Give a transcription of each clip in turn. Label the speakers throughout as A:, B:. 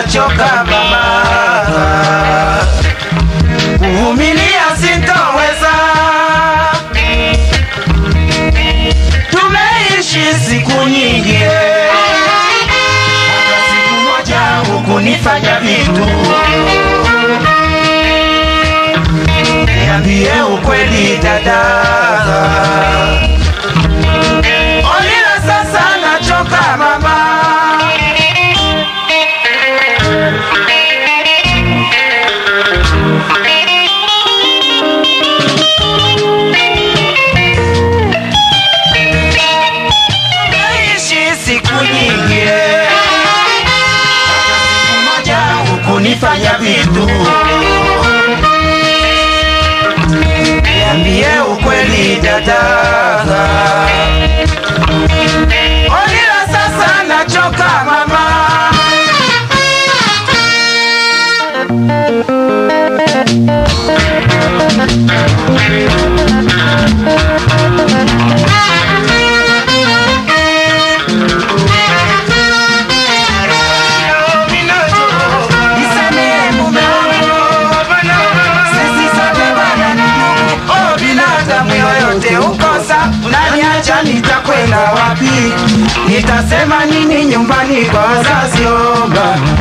A: nachoka mama, kuvumilia sintoweza. Tumeishi siku nyingi, hata siku moja hukunifanya vitu. Niambie ukweli dada, Olila sasa nachoka mama. Naishi siku nyingi, hata siku moja hukunifanya vitu. Niambie ukweli dada, Olila sasa nachoka mama. Nisamehe mume wangu, sisi sote bwana ni ndugu. Oh, binadamu yoyote ukosa, unaniacha nitakwenda wapi? Nitasema nini nyumbani kwa wazazi? Oh, baba.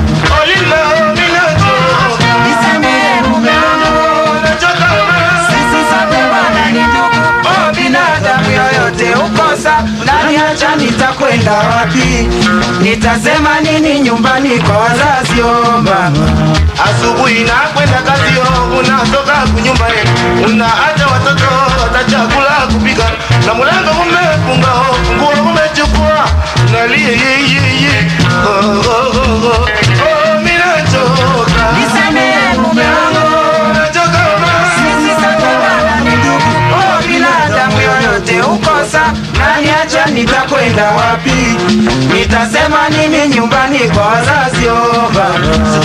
A: Nisamehe mume wangu, sisi sote bwana ni ndugu. Oh, binadamu yoyote ukosa, unaniacha nitakwenda wapi? Nitasema nini nyumbani kwa wazazi? Oh, baba.
B: Asubuhi na kwenda kazio, unatoka kunyumba yetu, unaacha watoto watachakula kupika, na mlango umefunga, funguo umechukua, nalie ye ye ye, oh oh oh oh, oh mimi nachoka,
A: Nisamehe mume wangu,
B: nachoka mama.
A: sisi sote bwana ni ndugu. Oh, binadamu yoyote ukosa, naniacha nitakwenda wapi? Nitasema nini nyumbani kwa wazazi? Oh, baba.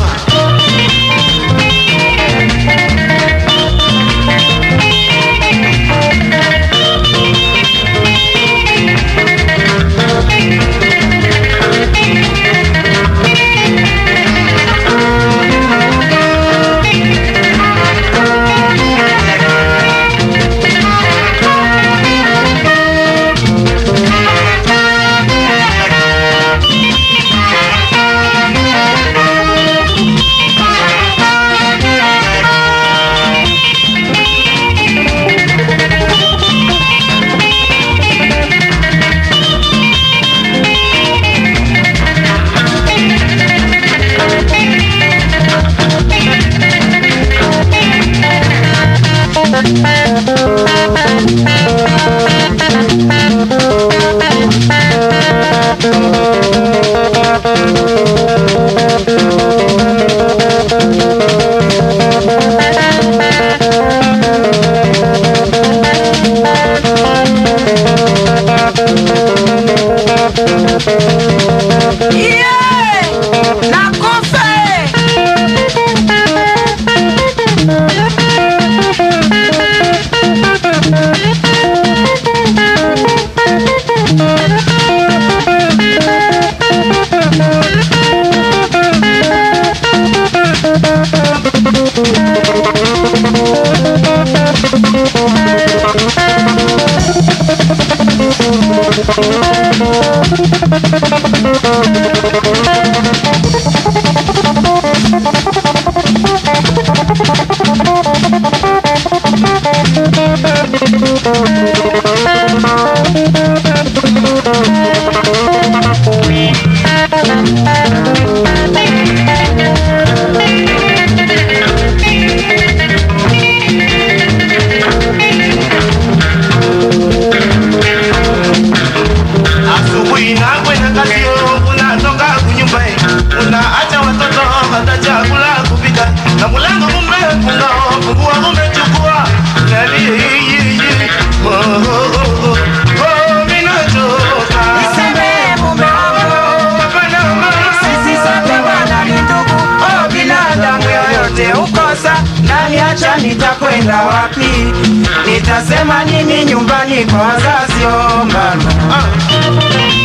B: Asubuhi na kwenda kazio, unatoka kunyumba, unaacha watoto watachakula kupika, na mlango umefunga, funguo umechukua, nalie ye ye ye, oh oh oh oh, oh mimi nachoka,
A: Nisamehe mume wangu,
B: hapana mama.
A: sisi sote bwana ni ndugu. Oh, binadamu yoyote ukosa, naniacha nitakwenda wapi? Nitasema nini nyumbani kwa wazazi? Oh, mama.
B: Ah.